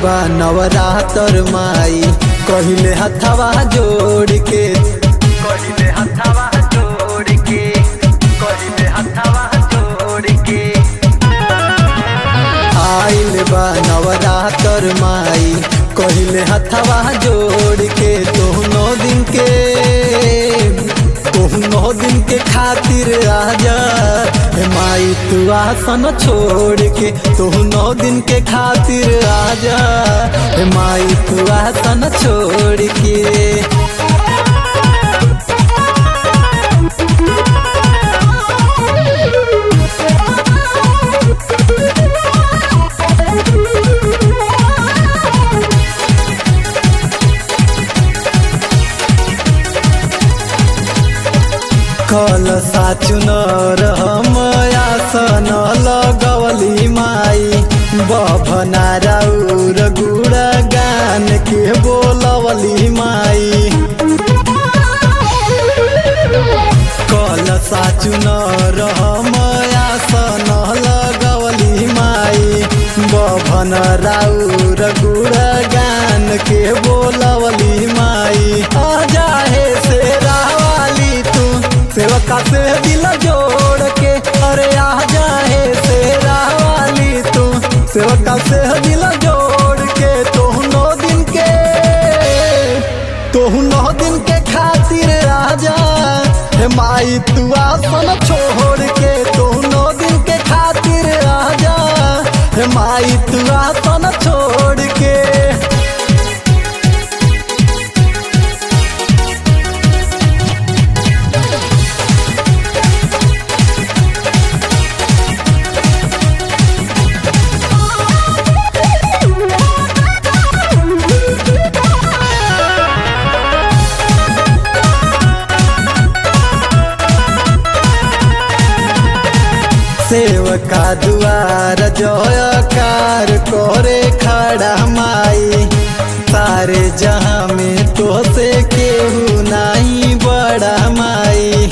बा नवरातर माई कहिले हथवा जोड़ के कहिले हथवा जोड़ के कहिले हथवा जोड़ के आइल बा नवरातर माई कहिले हथवा जोड़ के तोहनो दिन के तोहनो दिन के खातिर आजा हे माई तू आसन छोड़ के तोहनो दिन के खातिर आजा हे माई तू आसन छोड़ के कल साचुनर हम आसन लगवली माई बभना राउर गुड़ा गान के बोलवली माई कल साचुनर हम आसन लगवली माई बभन राउर गुड़ा गान के बोलवली माई आ जाहे से रावाली तू सेवका से दिल जोड़ के अरे आ जाहे से रावाली तू सेवका से दिल जोड़ के तोहनो दिन के तोहनो दिन के खातिर आजा हे माई तू आसन छोड़ के तोहनो दिन के खातिर आजा हे माई तू आसन छोड़ के सेवका दुआर जयकार करे खड़ा माई सारे जहाँ में तो से केहू नहीं बड़ा माई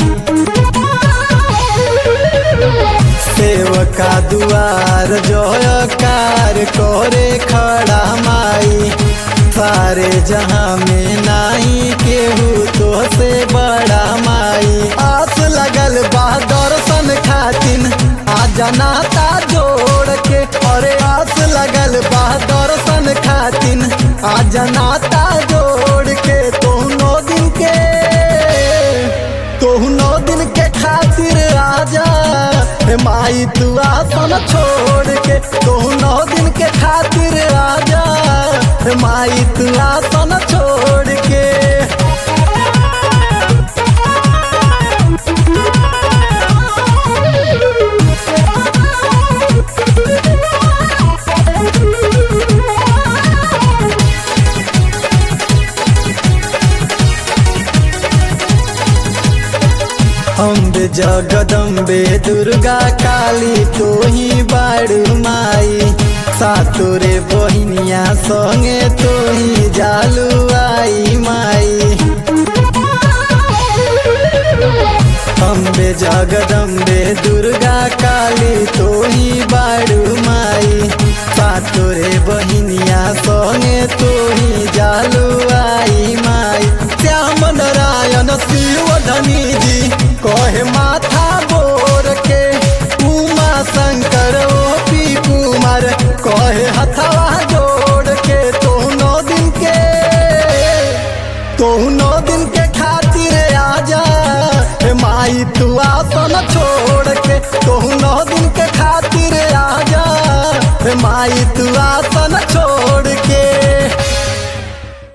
सेवका दुआर जयकार करे खड़ा माई सारे जहाँ में नहीं केहू तो से बड़ा माई आस लगल बा दर्शन खातिन आ जनाता जोड़ के अरे आस लगल बा दर्शन खातिन आ जनाता जोड़ के तोहनो दिन के तोहनो दिन के खातिर आजा हे माई तू आसन छोड़ के तोहनो दिन के खातिर आजा हे माई तू आसन छोड़ के अम्बे जगदम्बे दुर्गा काली तो ही बाड़ू माई सातोरे बहिनिया संगे तो ही जालू आई माई अम्बे जगदम्बे दुर्गा काली तो ही बाड़ू माई सातोरे बहिनिया संगे तो ही जालू आई माई श्याम नारायण शिव धनी जी कहे माथा बोर के उमा शंकर ओ पी कुमार कहे हथवा जोड़ के तोहनो दिन के तोहनो दिन के खातिर आजा हे माई तू आसन छोड़ के तोहनो दिन के खातिर आजा हे माई तू